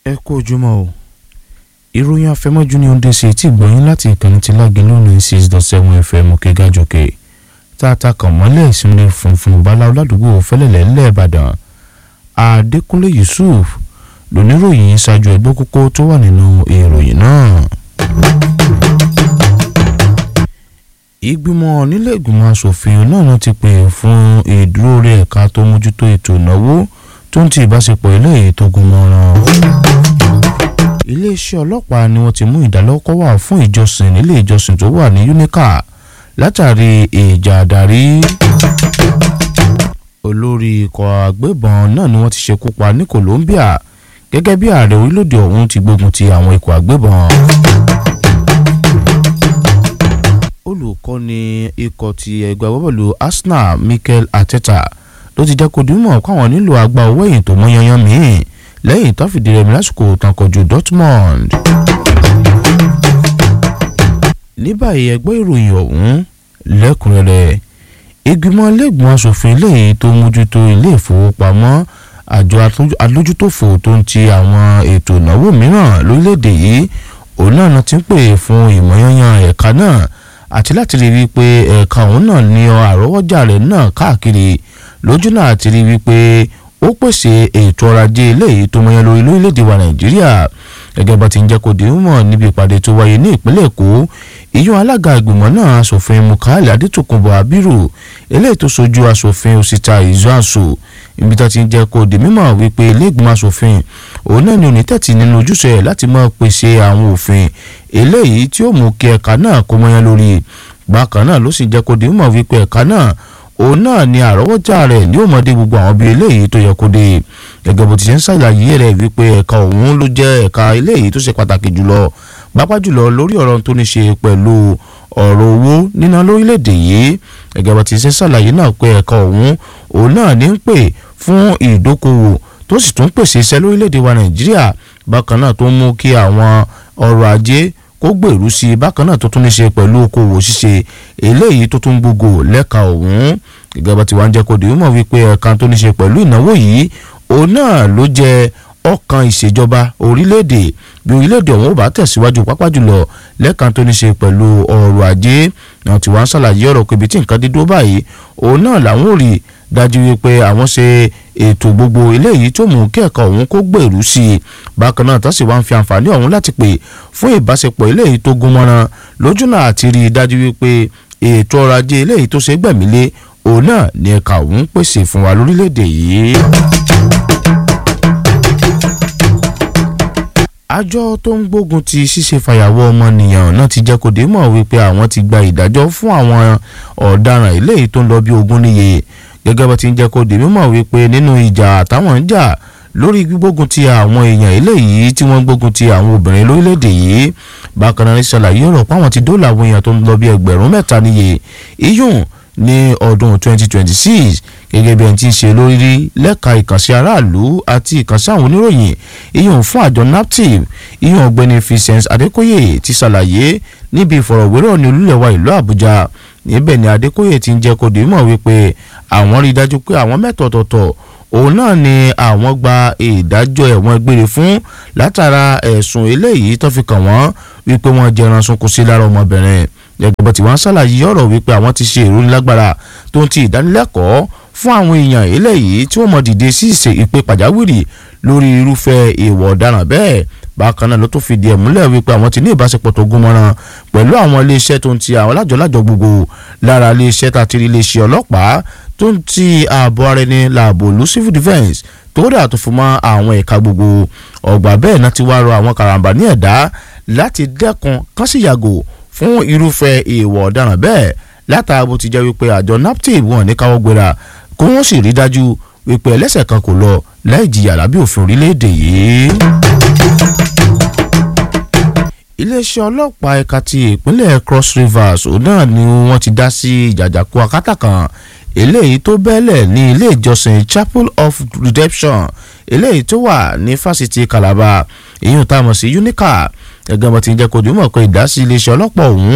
ẹ kú ojúmọ́ o ìròyìn afẹ́mọ́jú ni ó ń dé sí etí ìgbọ̀nyín láti ìkànnì tí lágẹ̀lú ní six dot seven fm òkègájòkè tá a ta kàn mọ́lẹ̀ ìsinmi funfun bala aládùúgbò fẹ́lẹ́lẹ̀ lẹ́ẹ̀bàdàn adékúnlé yusuf lóníròyìn ṣáájú ẹgbẹ́ kókó tó wà nínú ìròyìn náà. ìgbìmọ̀ nílé ìgbìmọ̀ asòfin náà ti pè fún ìdúró rẹ̀ ẹ̀ka tó mójútó ètò ìnáwó tó ń ti ìbáṣepọ̀ ilé ètò gúnmọ́ràn. iléeṣẹ́ ọlọ́pàá ni wọ́n ti mú ìdálọ́kọ̀ wá fún ìjọsìn nílé ìjọsìn tó wà ní unica látàrí ìjà àdarí. olórí ikọ̀ agbébọn náà ni wọ́n ti ṣekú pa ní Colombia gẹ́gẹ́ bí ààrẹ orílẹ̀-èdè ọ̀hún ti gbógun ti àwọn ikọ̀ agbébọn. olùkọ́ni ikọ̀ ti ẹgbẹ́ agbábọ́ọ̀lù Arsenal Mikel Arteta ló ti jẹ́ kó dìímọ̀ káwọn nílò àgbà owó ẹ̀yìn tó mọ́ yanyan míì lẹ́yìn tó fìdí rẹmi lásìkò tán kojú Dortmund. ní báyìí ẹgbẹ́ ìròyìn ọ̀hún lẹ́kùnrẹ́rẹ́ ìgbìmọ̀ iléègbìmọ̀ asòfin eléyìí tó mójútó ilé ìfowópamọ́ àjọ alójútòfò tó ń ti àwọn ètò ìnáwó mìíràn lórílẹ̀‐èdè yìí òun náà ti ń pè fún ìmọ̀yanyan ẹ̀ka náà àti láti rí i pé ẹ̀ka òun náà ní àrọ́wọ́jà rẹ̀ náà káàkiri lójú náà ti rí wípé ó pèsè ètò ọrọ̀ ajé eléyìí tó mọyán lórí lórílẹ̀‐èdè wa nàìjíríà gẹ́gẹ́ bá ti ń jẹ́ kó di mọ̀ níbi ìpàdé tó wáyé ní ìpínlẹ̀ èkó ìyún alága ìgbìmọ̀ náà asòfin mukali adétòkunbọ̀ abiru eléyìí tó sojú asòfin òsìta ìzọ́àṣò ibi tó ti ń jẹ́ kó di mímọ̀ wípé ilé ìgbìmọ̀ asòfin òun náà ni onítẹ̀tì nínú ojúṣe ẹ̀ láti máa pèsè àwọn òfin eléyìí tí ó mú kí ẹ̀ka náà kó mọyán lórí bákan náà ló sì jẹ́ kó di mímọ̀ wípé ẹ̀ka náà òun náà ni àrọ́wọ́jà rẹ̀ ní òmọdé gbogbo àwọn bíi eléyìí tó yẹ kó dé gẹ́gẹ́ bó ti ṣe ń ṣàlàyé rẹ̀ wípé ẹ̀ka òun ló jẹ́ ẹ̀ka eléyìí tó ṣe pàtàkì jùlọ pápá jùlọ lórí ọ̀rọ̀ tó ní ṣe pẹ̀lú ọ̀rọ̀ owó níná lórílẹ̀‐èdè yìí gẹ́gẹ́ bó ti ṣe ń ṣàlàyé náà pé ẹ̀ka òun òun náà ní ń pè fún ìdókòwò tó sì tún pèsè iṣẹ́ lórílẹ̀‐èdè wa Nàìjíríà bákan náà tó mú kí àwọn ọrọ̀ ajé kó gbèrú sí i bákan náà tó tún ní ṣe pẹ̀lú okòwò ṣíṣe eléyìí tó tún gbogbo lẹ́ka ọ̀hún gẹ́gẹ́ bá ti wá ń jẹ́ kó di mímọ̀ wípé ẹ̀ka tó ní ṣe pẹ̀lú ìnáwó yìí òun náà ló jẹ́ ọkàn ìṣèjọba orílẹ̀-èdè bí orílẹ̀-èdè ọ̀hún ò bá tẹ̀síwájú pápá jùlọ lẹ́ka tó ní ṣe pẹ̀lú ọrọ̀ ajé náà tí wọ́n ń ṣàlàyé ọ̀rọ̀ pé ibi tí nǹkan dídó báyìí òun náà làwọn ò rí dájú wípé àwọn ṣe ètò gbogbo eléyìí tó mú kí ẹ̀ka ọ̀hún kó gbèrú sí i bákan náà tó sì wá ń fi àǹfààní ọ̀hún láti pè fún ìbáṣepọ̀ eléyìí tó gún mọ́ran lójú náà àti rí i dájú wípé ètò ọrọ̀ ajé eléyìí tó ṣe gbẹ̀mílé òun náà ní ẹ̀ka ọ̀hún pèsè fún wa lórílẹ̀‐èdè yìí. àjọ tó ń gbógun ti ṣíṣe fàyàwọ́ ọmọnìyàn náà ti jẹ́ kó dé mọ̀ wípé àwọn ti gba ìdájọ́ fún àwọn ọ̀daràn eléyìí tó ń lọ bí ogún níye gẹ́gẹ́ bá ti ń jẹ́ kó dé mímọ̀ wípé nínú ìjà táwọn ń jà lórí gbígbógun ti àwọn èèyàn eléyìí tí wọ́n gbógun ti àwọn obìnrin lórílẹ̀‐èdè yìí bákan náà ní ṣàlàyé ọ̀rọ̀ páwọn ti dóòlà àwọn èèyàn tó ń lọ bí ẹgbẹ̀rún mẹ́ta níye iyùn ní ọdún 2026 gẹ́gẹ́ bí ẹni tí ń ṣe lórí lẹ́ka ìkànsí aráàlú àti ìkànsí àwọn oníròyìn iyùn fún àjọ naptip iyùn ọ̀gbẹ́ni Vincent Adékóyè ti ṣàlàyé níbi ìfọ̀rọ̀wérọ̀ ní olúlẹ̀wà ìlú Àbújá níbẹ̀ ni Adékóyè ti ń jẹ́ kó dìímọ̀ wípé àwọn rí i dájú pé àwọn mẹ́tọ̀ọ̀tọ̀ọ̀tọ̀ òun náà ni àwọn gba ìdájọ́ ẹ̀wọ̀n gbére fún látara ẹ̀sùn eléyìí tó fi kàn wọ́n wípé wọ́n jẹran sunkún sí lára ọmọbìnrin gẹ́gẹ́ bó ti wá ń ṣàlàyé ọ̀rọ̀ wípé àwọn ti ṣe ìròyìn lágbára tó ń ti ìdánilẹ́kọ̀ọ́ fún àwọn èèyàn eléyìí tí wọ́n mọ̀ dìde sí ìṣe ìpè pàjáwìrì lórí irúfẹ́ ìwọ̀ ọ̀daràn bẹ́ẹ̀ bákan náà ló tún fìdí ẹ̀ múlẹ̀ wípé àwọn ti ní ìbáṣepọ̀ tó gún mọ́ràn pẹ̀lú àwọn iléeṣẹ́ tó ń ti àwọn lájọ̀lájọ̀ gbogbo lára iléeṣẹ́ tàti iléeṣẹ́ ọlọ́pàá tó ń ti ààbò ara ẹni làbò lu civil defence tó dà tó fún mọ́ àwọn ẹ̀ka gbogbo ọgbà bẹ́ẹ̀ náà ti wá rọ àwọn karambà ní ẹ̀dá láti dẹ́kun kán sì yàgò fún irúfẹ́ ìwọ̀ ọ̀daràn bẹ́ẹ̀ látara bó ti jẹ́ wípé àjọ naptip wọn ní káwọ́ gbéra kó wọ́n sì rí dájú wípé ẹlẹ́sẹ̀ kan kò lọ láì jìyà lábẹ́ òfin orílẹ̀-èdè yìí. iléeṣẹ́ ọlọ́pàá ẹ̀ka ti ìpínlẹ̀ Cross Rivers òun náà ni wọ́n ti dá sí ìjàjàkú akátá kan eléyìí tó bẹ́lẹ̀ ní ilé ìjọsìn Chapel of Redemption eléyìí tó wà ní fásitì Calabar èyí ò tá a mọ̀ sí Unica gẹ́gẹ́ bó ti ń jẹ́ kó dìímọ̀ pé ìdásí iléeṣẹ́ ọlọ́pàá ọ̀hún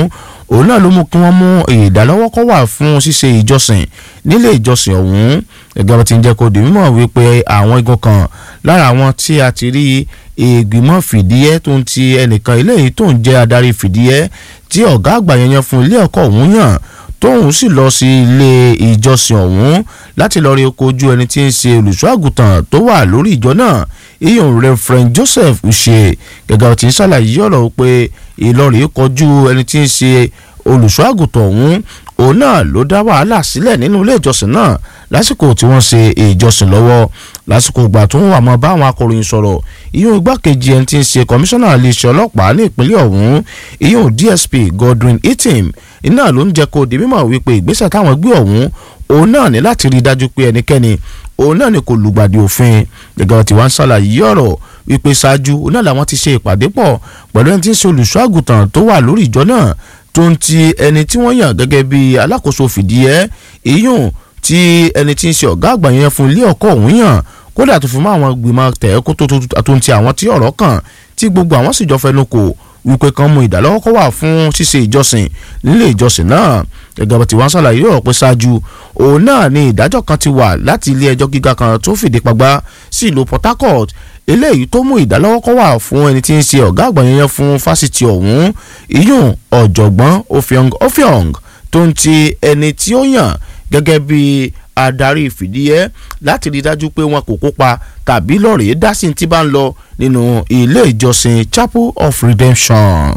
òun náà ló mú kí wọ́n mú ìdálọ́wọ́kọ́ wà fún ṣíṣe ìjọsìn nílé ìjọsìn ọ̀hún gẹ́gẹ́ bó ti ń jẹ́ kó di mímọ̀ wípé àwọn igun kan lára àwọn tí a ti rí ìgbìmọ̀ fìdíhẹ́ tó ń ti ẹnìkan eléyìí tó ń jẹ́ adarí fìdíhẹ́ tí ọ̀gá àgbà yẹn yan fún ilé ẹ̀kọ́ ọ̀hún yàn tóun sì lọ sí ilé ìjọsìn ọ̀hún láti lọ́ọ́ rí kojú ẹni tí ń ṣe olùṣọ́ àgùntàn tó wà lórí ìjọ náà iyan Reverend Joseph Uche gẹ́gẹ́ tí ń ṣàlàyé ọ̀rọ̀ pé Ìlọrin kọjú ẹni tí ń ṣe olùṣọ́ àgùntàn ọ̀hún òun náà ló dá wàhálà sílẹ̀ nínú ilé ìjọsìn náà lásìkò tí wọ́n ṣe ìjọsìn lọ́wọ́ lásìkò ìgbà tó ń wà mọ́ bá àwọn akọ̀ròyìn sọ̀rọ̀ ìyóò igbákejì ẹni tí ń ṣe kọmíṣánná iléeṣẹ́ ọlọ́pàá ní ìpínlẹ̀ ọ̀hún ìyóò DSP Godwin Itim iná ló ń jẹ́ kó di mímọ̀ wípé ìgbésẹ̀ táwọn gbé ọ̀hún òun náà ní láti rí i dájú pé ẹnikẹ́ni òun náà ni kò lùgbàdì òfin gẹ́gẹ́ tí wọ́n ń ṣàlàyé ọ̀rọ̀ wípé ṣáájú òun náà làwọn ti ṣe ìpàdé pọ̀ pẹ̀lú ẹni tí ń ṣe olùṣọ́ àgùntàn tó wà lórí ìjọ náà tó ń ti ẹni tí wọ́n yàn gẹ́gẹ́ bí alákòóso fìdíhẹ́ ìyún tí ẹni tí ń ṣe ọ̀gá àgbà yẹn fún ilé ọkọ̀ òun yàn kódà tó fi mọ́ àwọn gbìmọ̀ tẹ̀ kó tó tó ń ti àwọn tí ọ̀rọ̀ kàn tí gbogbo àwọn sì jọ fẹnu kò wípé kan mú ìdálọ́wọ́kọ́ wà fún ṣíṣe ìjọsìn nílé ìjọsìn náà gẹ́gẹ́ bó ti wá ń ṣàlàyé ọ̀rọ̀ pé ṣáájú òun náà ni ìdájọ́ kan ti wà láti ilé ẹjọ́ gíga kan tó fìdí pagbá sí ìlú Port Harcourt eléyìí tó mú ìdálọ́wọ́kọ́ wà fún ẹni tí ń ṣe ọ̀gá àgbà yẹn fún fásitì ọ̀hún ìyún ọ̀jọ̀gbọ́n Ofiong Ofiong tó ń ti ẹni tí ó yàn gẹ́gẹ́ bí adarí ìfìdíhẹ́ láti rí dájú pé wọn kò kópa tàbí lọ́ọ̀rẹ́ dásí tí bá ń lọ nínú ilé ìjọsìn Chapel of Redemption.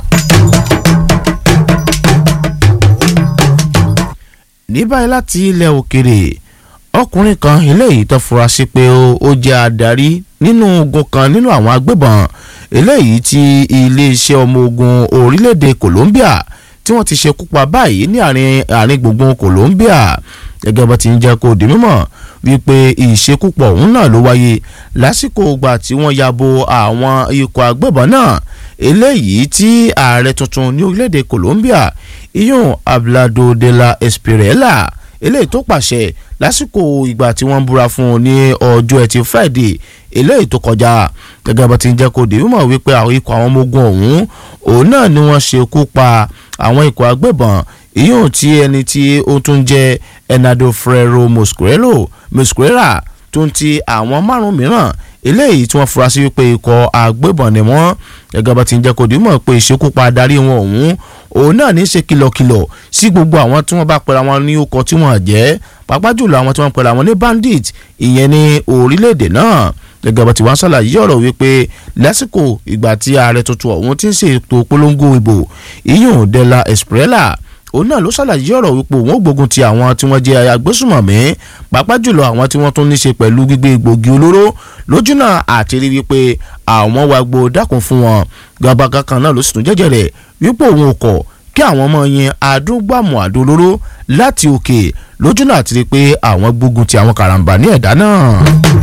ní báyìí láti ilẹ̀ òkèrè ọkùnrin kan eléyìí tó fura sí pé ó jẹ́ adarí nínú ogun kan nínú àwọn agbébọn eléyìí tí iléeṣẹ́ ọmọ ogun orílẹ̀-èdè Colombia tí wọ́n ti ṣekú pa báyìí ní àárín gbùngbùn Colombia gẹ́gẹ́ bó ti ń jẹ́ kó di mímọ̀ wípé ìṣekúpọ̀ ọ̀hún náà ló wáyé lásìkò ìgbà tí wọ́n ya bo àwọn ikọ̀ agbébọn náà eléyìí tí ààrẹ tuntun ní orílẹ̀-èdè Colombia iyun Ablado de la Espriella eléyìí tó pàṣẹ lásìkò ìgbà tí wọ́n búra fún un ní ọjọ́ ẹtì Friday eléyìí tó kọjá gẹ́gẹ́ bó ti ń jẹ́ kó di mímọ̀ wípé àwọn ikọ̀ àwọn ọmọ ogun ọ̀hún òun náà ni wọ́n ṣekú pa àwọn ikọ̀ agbébọn ìyóò tí ẹni tí ó tún jẹ́ Enado Ferrero Mosquera Mosquera tó ń ti àwọn márùn mìíràn eléyìí tí wọ́n fura sí wípé ikọ̀ agbébọn ni wọ́n gẹ́gẹ́ bá ti ń jẹ́ kó dìímọ̀ pé ìṣekúpa adarí wọn ọ̀hún òun náà ní í ṣe kìlọ̀kìlọ̀ sí gbogbo àwọn tí wọ́n bá pera wọn ní ọkọ̀ tí wọ́n jẹ́ pàápàá jùlọ àwọn tí wọ́n pera wọn ní bandit ìyẹn ní orílẹ̀-èdè náà gẹ́gẹ́ bá ti wá ń ṣàlàyé ọ̀rọ̀ wípé lásìkò ìgbà tí ààrẹ tuntun ọ̀hún ti ń ṣètò polongo ìbò ìyún de la Espriella òun náà ló ṣàlàyé ọ̀rọ̀ wípé òun ò gbógun ti àwọn tí wọ́n jẹ́ agbésùmọ̀mí pàápàá jùlọ àwọn tí wọ́n tún ní ṣe pẹ̀lú gbígbé egbògi olóró lójúnà àti rí wípé àwọn wa gbo dákun fún wọn gbàgbàgà kan náà ló sì tún jẹ́jẹ́ rẹ̀ wípé òun ò kọ̀ kí àwọn ọmọ yẹn adúgbàmù àdó olóró láti òkè lójúnà àti rí pé àwọn gbógun ti àwọn karambà ní ẹ̀dá náà.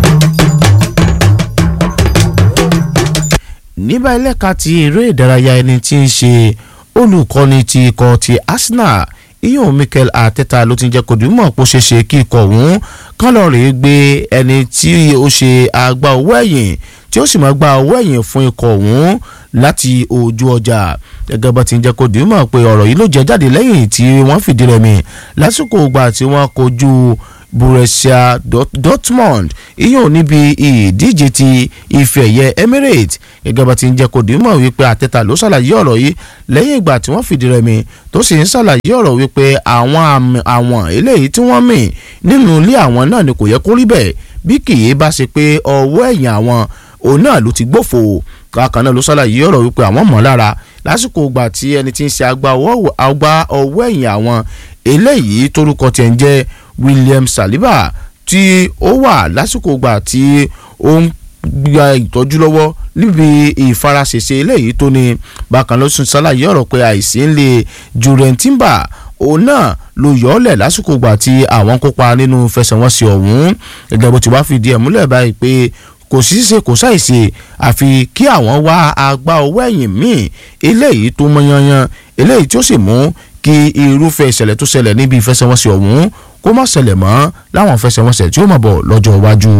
níbà ẹlẹ́ka ti eré ìdárayá ẹni tí ń ṣe olùkọ́ni ti ikọ̀ ti Arsenal iyun Mikel Arteta ló ti jẹ́ kó dìímọ̀ pé ó ṣeé ṣe kí ikọ̀ ọ̀hún kán lọ́ọ́ rèé gbé ẹni tí ó ṣe àgbà owó ẹ̀yìn tí ó sì máa gba owó ẹ̀yìn fún ikọ̀ ọ̀hún láti ojú ọjà gẹ́gẹ́ bá ti ń jẹ́ kó dìímọ̀ pé ọ̀rọ̀ yìí ló jẹ́ jáde lẹ́yìn tí wọ́n fìdí rẹmi lásìkò ìgbà tí wọ́n kojú Borussia Dortmund iyún níbi ìdíje ti ife ẹ̀yẹ Emirates gẹ́gẹ́ bá ti ń jẹ́ kó dìímọ̀ wípé Arteta ló ṣàlàyé ọ̀rọ̀ yìí lẹ́yìn ìgbà tí wọ́n fìdí rẹmi tó sì ń ṣàlàyé ọ̀rọ̀ wípé àwọn àwọn eléyìí tí wọ́n mì nínú ilé àwọn náà ni kò yẹ kó rí bẹ́ẹ̀ bí kì í bá ṣe pé ọwọ́ ẹ̀yìn àwọn òun náà ló ti gbófo kákan náà ló ṣàlàyé ọ̀rọ̀ wípé àwọn mọ̀ lára lásìkò ìgbà tí ẹni tí ń ṣe àgbà ọwọ́ ẹ̀yìn àwọn eléyìí torúkọ tiẹ̀ ń jẹ́ William Saliba tí ó wà lásìkò ìgbà tí ó ń gba ìtọ́jú lọ́wọ́ níbi ìfaraṣèṣe eléyìí tó ní bákan ló sún ṣàlàyé ọ̀rọ̀ pé àìsí ń lè Jurgen Timber òun náà ló yọ ọ́ lẹ̀ lásìkò ìgbà tí àwọn kópa nínú fẹsẹ̀wọnsẹ̀ ọ̀hún gẹ́gẹ́ bó ti wá fìdí ẹ̀ múlẹ̀ báyìí pé kò sí ṣe kò ṣàìṣe àfi kí àwọn wá agbá owó ẹ̀yìn míì eléyìí tó mọ yanyan eléyìí tí ó sì mú kí irúfẹ́ ìṣẹ̀lẹ̀ tó ṣẹlẹ̀ níbi ìfẹsẹ̀wọnsẹ̀ ọ̀hún kó má ṣẹlẹ̀ mọ́ láwọn ìfẹsẹ̀wọnsẹ̀ tí ó máa bọ̀ lọ́jọ́ iwájú.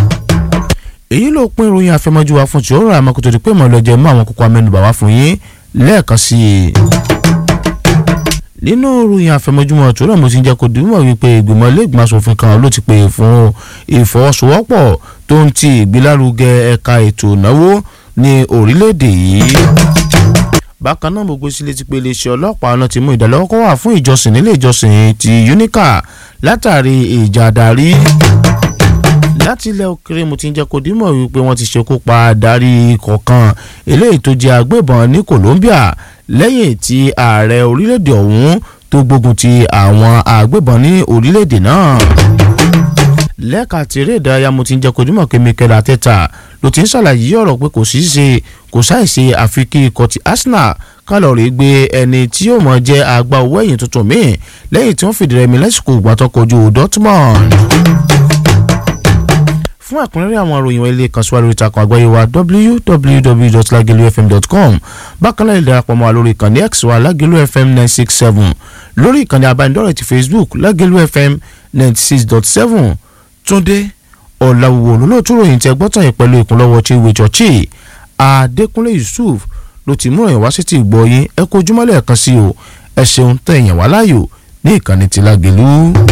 èyí ló pín ìròyìn àfẹmọ́jú wa fún tí ó rà àmọ́ kó tó di pé mọ̀ lọ́jọ́ mú àwọn kókó amẹ́nubà wá fún yín lẹ́ẹ̀kan sí i nínú ìròyìn àfẹmọ́júmọ́ tó náà mo ti ń jẹ́ kó dìímọ̀ wípé ìgbìmọ̀ iléègbìmọ̀ asòfin kan ló ti pè fún ìfọwọ́sowọ́pọ̀ tó ń ti ìgbélárugẹ ẹ̀ka ètò ìnáwó ní orílẹ̀-èdè yìí. bákan náà mo gbé sí létí pé iléeṣẹ́ ọlọ́pàá náà ti mú ìdálọ́wọ́kọ́ wà fún ìjọsìn nílé ìjọsìn ti unica látàrí ìjà àdarí láti ilẹ̀ òkèrè mo ti ń jẹ́ kó dìímọ̀ wípé wọ́n ti ṣekú pa adarí kọ̀ọ̀kan eléyìí tó jẹ́ agbébọn ní Colombia lẹ́yìn tí ààrẹ orílẹ̀-èdè ọ̀hún tó gbógun ti àwọn agbébọn ní orílẹ̀-èdè náà. lẹ́ka tèrè ìdárayá mo ti ń jẹ́ kó dìímọ̀ pé Mikel Arteta ló ti ń ṣàlàyé ọ̀rọ̀ pé kò sí ṣe kò ṣàìṣe àfikún ikọ̀ ti Arsenal kálọ̀rì gbé ẹni tí yóò mọ̀ jẹ́ àgbà owó ẹ̀yìn tuntun míì lẹ́yìn tí wọ́n fìdí rẹmi lásìkò ìgbàtọ́kọ̀jú Dortmund fún àkúnrẹ́rẹ́ àwọn ìròyìn ilé kan síwájú ìtàkùn àgbáyé wa www.lagelufm.com bákan náà lè darapọ̀ mọ́ wa lórí ìkànnì x wa lagelu fm nine six seven lórí ìkànnì abánidọ́rẹ̀ ti facebook lagelu fm ninety six dot seven túndé ọ̀làwùwò lólóòtú ròyìn tẹ gbọ́tàn yìí pẹ̀lú ìkúnlọ́wọ́ chiwe chọ́ọ̀chì adékúnlé yusuf ló ti mú ìròyìn wá sí ti ìgbọ́ yín ẹ kó ojúmọ́lẹ̀ kan sí o ẹ ṣeun tẹ̀yìn wá láàyò ní ìkànnì ti lágelu.